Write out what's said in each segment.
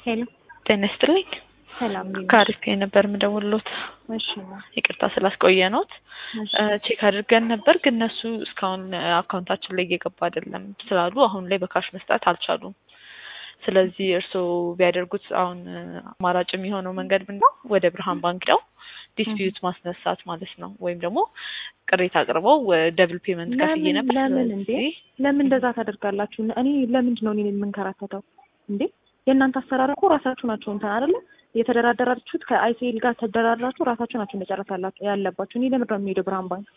ሄሎ ጤና ይስጥልኝ። ሰላም እንዴት ነሽ? ከአሪፍ ነበር የምደውልሎት። እሺ ይቅርታ ስላስቆየኖት እሺ ቼክ አድርገን ነበር፣ ግን እነሱ እስካሁን አካውንታችን ላይ እየገባ አይደለም ስላሉ አሁን ላይ በካሽ መስጠት አልቻሉም። ስለዚህ እርስዎ ቢያደርጉት አሁን አማራጭ የሚሆነው መንገድ ምንድን ነው? ወደ ብርሃን ባንክ ነው ዲስፒዩት ማስነሳት ማለት ነው። ወይም ደግሞ ቅሬታ አቅርበው ደብል ፔመንት ከፍዬ ለምን ነበር ለምን እንዴ ስለዚህ ለምን እንደዛ ታደርጋላችሁ? እኔ ለምንድን ነው እኔን የምንከራተተው እንዴ? የእናንተ አሰራር እኮ ራሳችሁ ናቸው እንትን አይደለ የተደራደራችሁት ከአይሲኤል ጋር ተደራድራችሁ ራሳችሁ ናቸው መጨረስ ያላ- ያለባችሁ። እኔ ለምንድን ነው የሚሄደው ብርሃን ባንክ?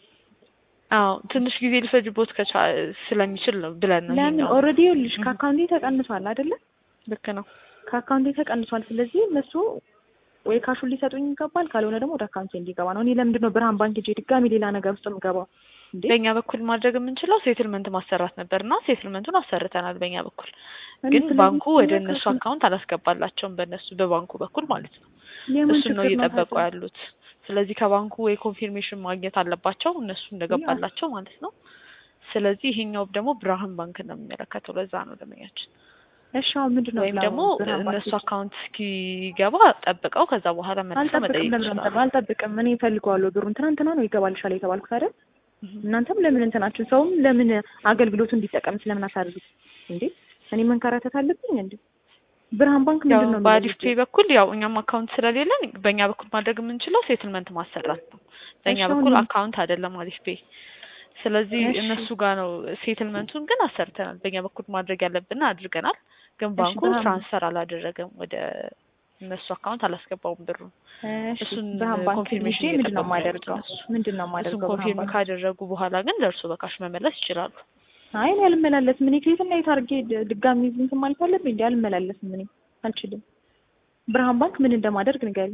አዎ ትንሽ ጊዜ ሊፈጅቦት ከቻ ስለሚችል ነው ብለን ነው ለምን ይሄኛው። ኦልሬዲ ይኸውልሽ ከአካውንቴ ተቀንሷል አይደለ? ልክ ነው። ከአካውንቴ ተቀንሷል። ስለዚህ እነሱ ወይ ካሹን ሊሰጡኝ ይገባል፣ ካልሆነ ደግሞ ወደ አካውንቴ እንዲገባ ነው። እኔ ለምንድን ነው ብርሃን ባንክ ሄጄ ድጋሚ ሌላ ነገር ውስጥ የምገባው እንዴ? በእኛ በኩል ማድረግ የምንችለው ሴትልመንት ማሰራት ነበር እና ሴትልመንቱን አሰርተናል በእኛ በኩል እኔ ግን ስለዚህ ባንኩ ወደ ነገር እነሱ ስለ- አካውንት አላስገባላቸውም በእነሱ በባንኩ በኩል ማለት ነው። የምን እሱን ነው ችግር ነው እየጠበቁ ታዲያ? ያሉት። ስለዚህ ከባንኩ ወይ ኮንፊርሜሽን ማግኘት አለባቸው እነሱ እንደገባላቸው ማለት ነው። ስለዚህ ይሄኛው ደግሞ ብርሃን ባንክ ነው የሚመለከተው። ለዛ ነው ደመኛችን እሺ አሁን ምንድን ነው ወይም ብላ- ደግሞ ብርሃን ባንክ እነሱ ሄጄ- አካውንት እስኪገባ ጠብቀው ከዛ በኋላ መልሰው አልጠብቅም መጠየቅ ለምን ይችላሉ። ነው አልጠብቅም። እኔ እፈልገዋለሁ ብሩን ትናንትና ነው ይገባልሻል የተባልኩት አይደል? እህ። እናንተም ለምን እንትናችሁ ሰውም ለምን አገልግሎቱ እንዲጠቀም ስለምን አሳርጉት እንዴ? እኔ መንከራተት አለብኝ እንዴ? ብርሃን ባንክ ያው ምንድን ነው በአሪፍ የሚለው? ፔ በኩል ያው እኛም አካውንት ስለሌለን በእኛ በኩል ማድረግ የምንችለው ሴትልመንት ማሰራት ነው። በእኛ እሺ፣ በኩል አሁን- አካውንት አይደለም አሪፍ ፔ። ስለዚህ እሺ። እነሱ ጋር ነው ሴትልመንቱን ግን አሰርተናል። በእኛ በኩል ማድረግ ያለብን አድርገናል። ግን እሺ፣ ባንኩ ብርሃን- ትራንስፈር አላደረገም ወደ እነሱ አካውንት አላስገባውም ብሩ። እሺ እሱን ብርሃን ባንክ ኮንፊርሜሽን ሄጄ ምንድን ነው እየጠበቁ ነው ያሉት የማደርገው? እነሱ። ምንድን ነው እሱን የማደርገው? ብርሃን ኮንፊርም ባንክ ካደረጉ በኋላ ግን ለእርሱ በካሽ መመለስ ይችላሉ። አይ እኔ አልመላለስም። እኔ ከየትና የት አድርጌ ድ- ድጋሚ እንትን ማለት አለብኝ እንዴ? አልመላለስም። እኔ አልችልም። ብርሃን ባንክ ምን እንደማደርግ ንገሪኝ።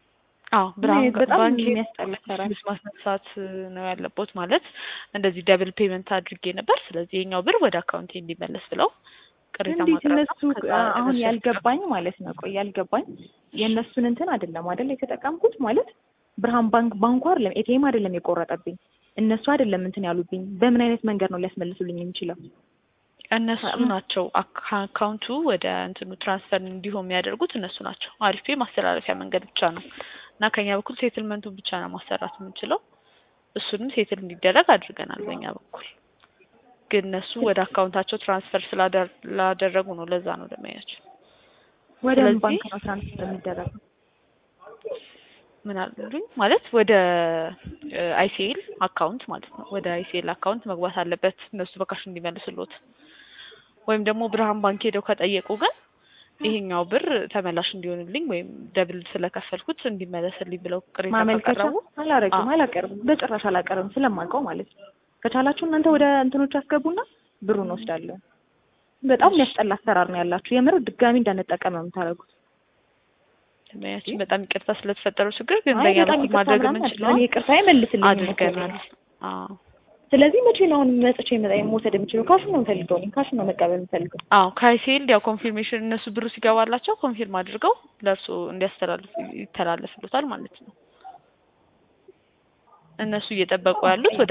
አዎ ብርሃን በጣም ባንክ የሚያስጠላ ስራ ነው። ዲስሚስ ማስነሳት ነው ያለቦት ማለት እንደዚህ ደብል ፔመንት አድርጌ ነበር። ስለዚህ የኛው ብር ወደ አካውንቴ እንዲመለስ ብለው ቅሬታ እንዴት ማቅረብ ነው። እነሱ ከዛ አሁን እነሱ ያልገባኝ ማለት ነው። ቆይ ያልገባኝ የእነሱን እንትን አይደለም አይደል የተጠቀምኩት ማለት ብርሃን ባንክ ባንኩ አይደለም ኤቲኤም አይደለም የቆረጠብኝ እነሱ አይደለም እንትን ያሉብኝ። በምን አይነት መንገድ ነው ሊያስመልሱልኝ የሚችለው? እነሱ ናቸው አካ- አካውንቱ ወደ እንትኑ ትራንስፈር እንዲሆን የሚያደርጉት እነሱ ናቸው። አሪፌ ማስተላለፊያ መንገድ ብቻ ነው እና ከኛ በኩል ሴትልመንቱን ብቻ ነው ማሰራት የምንችለው። እሱንም ሴትል እንዲደረግ አድርገናል በእኛ በኩል ግን እነሱ ወደ አካውንታቸው ትራንስፈር ስላደር- ስላደረጉ ነው። ለዛ ነው ደመያቸው ወደ ምን ስለዚህ- ባንክ ነው ትራንስፈር የሚደረገው? ምን አሉኝ ማለት ወደ አይሲኤል አካውንት ማለት ነው። ወደ አይሲኤል አካውንት መግባት አለበት እነሱ በካሽ እንዲመልስሎት። ወይም ደግሞ ብርሃን ባንክ ሄደው ከጠየቁ ግን ይሄኛው ብር ተመላሽ እንዲሆንልኝ ወይም ደብል ስለከፈልኩት እንዲመለስልኝ ብለው ቅሬታ ማመልከቻ ካቀረቡ አላረግም፣ አዎ። አላቀርብም፣ በጭራሽ አላቀርብም ስለማውቀው ማለት ነው። ከቻላችሁ እናንተ ወደ እንትኖች አስገቡና ብሩን ወስዳለሁ። በጣም የሚያስጠላ አሰራር ነው ያላችሁ። የምር ድጋሚ እንዳንጠቀም ነው የምታደርጉት። ደንበኛችን በጣም ይቅርታ ስለተፈጠረው ችግር ግን አይ በእኛ በጣም በኩል ይቅርታ ማድረግ ምናምን የምንችለው አይደለም። እኔ ይቅርታ አይመልስልኝ አድርገናል። አዎ ስለዚህ መቼ ነው አሁን መጥቼ መጣ መውሰድ የምችለው? ካሹን ነው የምፈልገው። እኔ ካሹን ነው መቀበል የምፈልገው። አዎ ከአይሲኤል ያው ኮንፊርሜሽን እነሱ ብሩ ሲገባላቸው ኮንፊርም አድርገው ለእርሱ እንዲያስተላልፍ ይተላለፍሉታል ማለት ነው። እነሱ እየጠበቁ ያሉት ወደ